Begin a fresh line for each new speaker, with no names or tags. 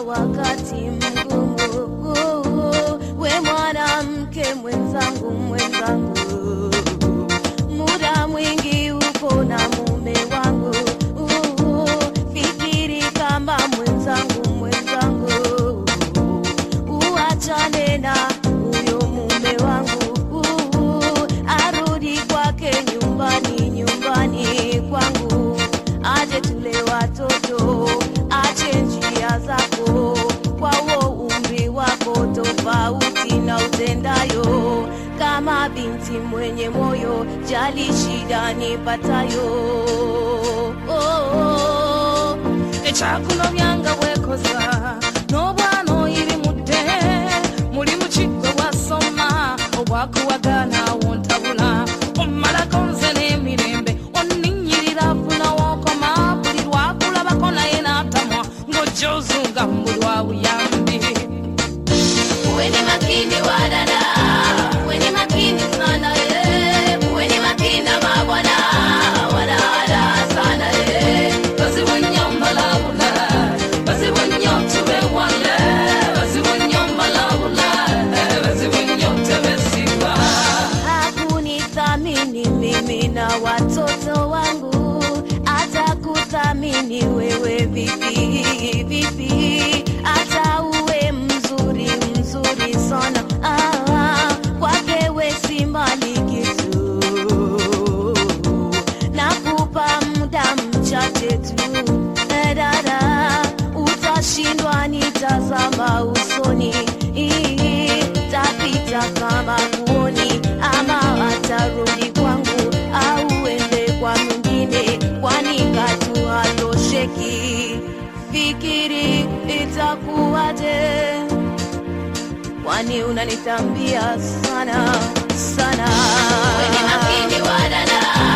wakati mgumu. We mwanamke mwenzangu, mwenzangu, muda mwingi uko na mume wangu. Fikiri kama mwenzangu, mwenzangu, uachane na huyo mume wangu, arudi kwake nyumbani, nyumbani kwangu, aje tule watoto, ache njia zako, kwa huo umri wako tofauti na utendayo. Kama binti mwenye moyo, jali shida nipatayo. Oh, oh.
ekyakuno byanga bwekoza n'obwana oyirimudde muli mu kigo bwasoma obwakuwagana wontabula omalako nze n'emirembe onninnyirira funa wookoma buli lwakulabako naye n'atamwa ng'ojja ozunga mbulwa buyambi
Kuweni makini wadada, kuweni makini sana eh, kuweni makini mabwana, wadada sana eh.
bazibu nnyo mbalabula bazibu nnyo tubewale bazibu nnyo mbalabula bazibu nnyo tebesigwa
Hakunithamini mimi na watoto wangu, hata kuthamini wewe vipi vipi, hata uwe mzuri mzuri sana ah, kwake we si mali kitu, nakupa muda mchache tu eh, dada, utashindwa nitazama usoni tapita kama kuoni ama atarudi kwangu au ende kwa mwingine, kwani katu hatosheki. Fikiri itakuwaje? Kwani unanitambia sana sana. Weni makini wadada,